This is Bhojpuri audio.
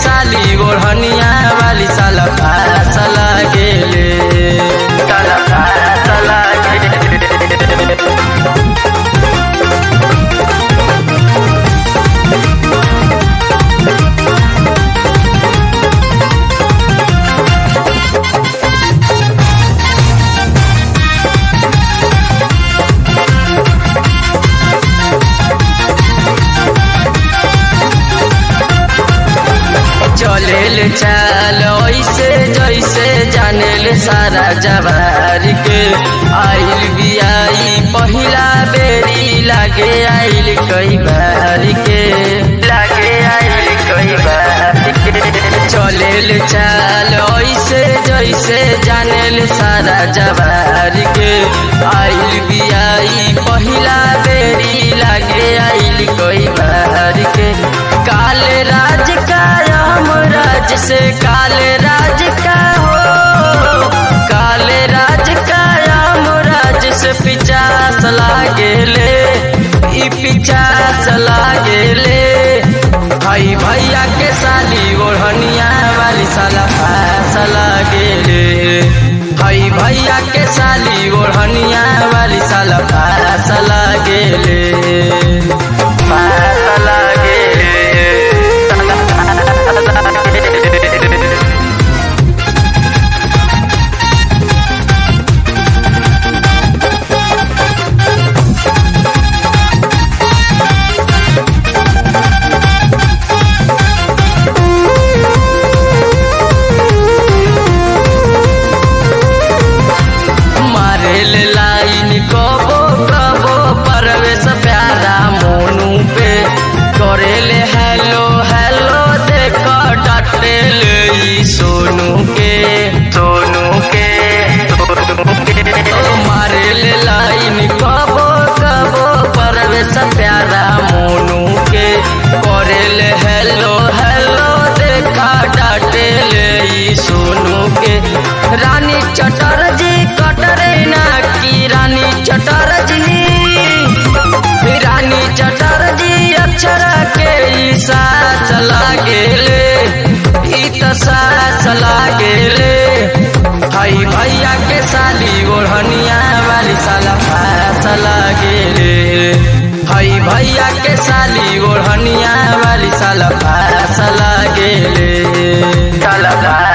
साली ओढ़निया वाली साला फास लागेले साला फास लागेले चलेल चाल ऐसे जैसे जानेल सारा जवार के आइल बियाई पहिला बेरी लागे आइल कई बार के लागे आइल कई बार के चलेल चाल ऐसे जैसे जानेल सारा जवार के आइल बियाई पहिला बेरी लागे आइल कई बार के काले राज का राज से काले राज का हो काले राज का राम राज से पिचास लागेले ई पिचास लागेले भाई भैया के साली ओढ़निया वाली साला फास लागेले भाई भैया के साली ओढ़निया वाली साला फास लागेले फास लागेले मारेल लाइन कबो कबो परवेश प्यारा मोनू पे करेले हेलो हेलो देख डटेल ई सोनू के सोनू के सोनू के ओ मारेल लाइन कबो कबो परवेश प्यारा मोनू के करेले हेलो हेलो देख डटेल ई सोनू के रानी चटर्जी कटरे ना की रानी चटर्जी रानी चटर्जी अक्षर के ई सास लागेले ई त सास लागेले भाई भैया के साली ओढ़निया वाली साला फास लागेले भाई भैया के साली ओढ़निया वाली साला फास लागेले साला